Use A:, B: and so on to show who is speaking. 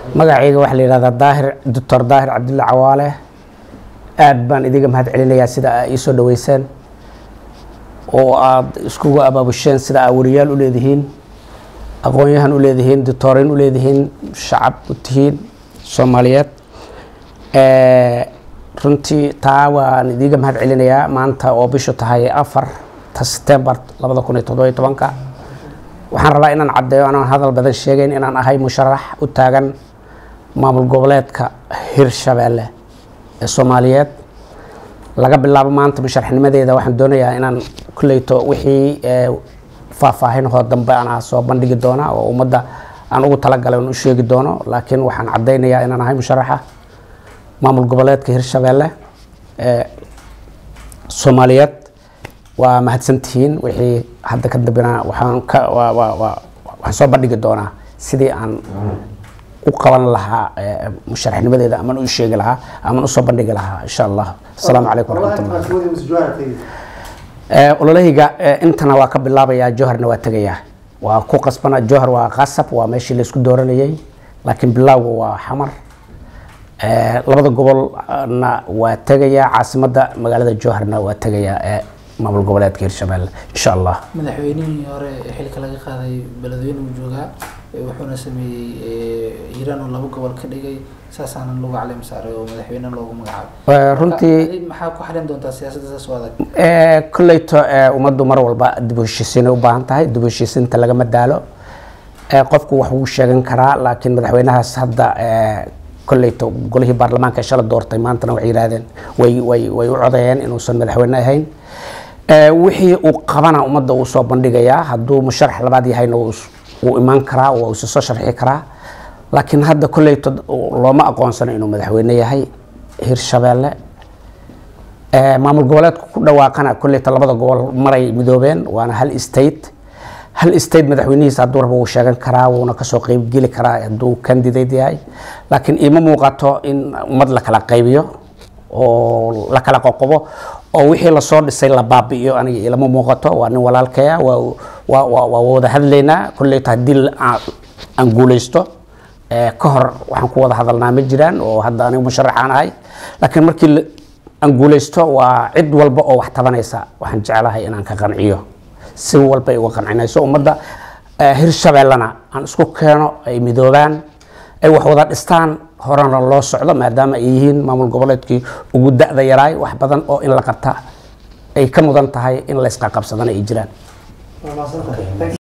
A: magacayga waxaa la yidhahdaa daahir doctor daahir cabdulle cawaale aad baan idiga mahad celinayaa sida aa ii soo dhaweyseen oo aad iskugu abaabusheen sida aa wariyaal u leedihiin aqoon-yahan u leedihiin doctorin u leedihiin shacab u tihiin soomaaliyeed runtii taa waan idiga mahad celinayaa maanta oo bishu tahay afarta setembar labada kun iyo toddobiyo tobanka waxaan rabaa inaan caddeeyo anaan hadal badan sheegeyn inaan ahay musharax u taagan maamul goboleedka hirshabeelle ee soomaaliyeed laga bilaabo maanta musharaxnimadeeda waxaan doonayaa inaan kulleyto wixii faahfaahinahoo dambe anaa soo bandhigi doona oo ummadda aan ugu talagalay on u sheegi doono laakiin waxaan caddaynayaa inaan ahay musharaxa maamul goboleedka hirshabeelle ee soomaaliyeed waa mahadsantihiin wixii hadda ka dambena waxaan ka waa waa waa waxaan soo bandhigi doonaa sidii aan u qaban lahaa musharaxnimadeeda aman u sheegi lahaa aman usoo bandhigi lahaa insha allah asalaamu calaykum waraxmatullah ololahayga intana waa ka bilaabayaa jowharna waa tegayaa waa ku qasbana jowhar waa qasab waa meeshii laysku dooranayay laakiin bilowga waa xamar labada gobolna waa tegayaa caasimadda magaalada jowharna waa tegayaa ee maamul goboleedka hirshabelle insha allah
B: madaxweynihii hore xilka laga qaaday beledweyne uu joogaa wuxuuna sameeyey hiiraan oo laba gobol ka dhigay saasaana lagu caleem saaray oo madaxweyne loogu magacaabay
A: runtii
B: maxaa ku xalin doontaa siyaasadda saas u adag
A: kolleyto ummaddu mar walba dib u heshiisiinay u baahan tahay dib u heshiisiinta lagama daalo qofku wax wuu sheegan karaa laakiin madaxweynahaas hadda kolleyto golihii baarlamaanka shala doortay maantana waxay yidhahdeen way way way u codeeyeen inuusan madaxweyne ahayn wixii uu qabana ummadda uu soo bandhigayaa hadduu musharax labaad yahayna wuu imaan karaa waa isa soo sharxi karaa laakiin hadda kolleyto looma aqoonsano inuu madaxweyne yahay hirshabeelle maamul goboleedku ku dhawaaqana kolleyta labada gobol maray midoobeen waana hal state hal state madaxweynihiisa hadduu rabo wuu sheegan karaa wuuna kasoo qeybgeli karaa hadduu candidate yahay laakiin iima muuqato in ummad la kala qaybiyo oo la kala qoqobo oo wixii lasoo dhisay la baabi'iyo aniga ilama muuqato waa nin walaalkaya waa waa waa waa wada hadlaynaa kolleyta haddii aan guuleysto ka hor waxaan ku wada hadalnaa ma jiraan oo hadda aniga musharaxaan ahay laakiin markii aan guuleysto waa cid walba oo wax tabanaysa waxaan jeclahay inaan ka qanciyo si walba ay uga qancinayso ummadda hirshabeellena aan isku keeno ay midoobaan ay wax wada dhistaan horena loo socdo maadaama ay yihiin maamul goboleedkii ugu da-da yaraay wax badan oo in la qabta ay ka mudan tahay in la isqaqabsadana ay jiraan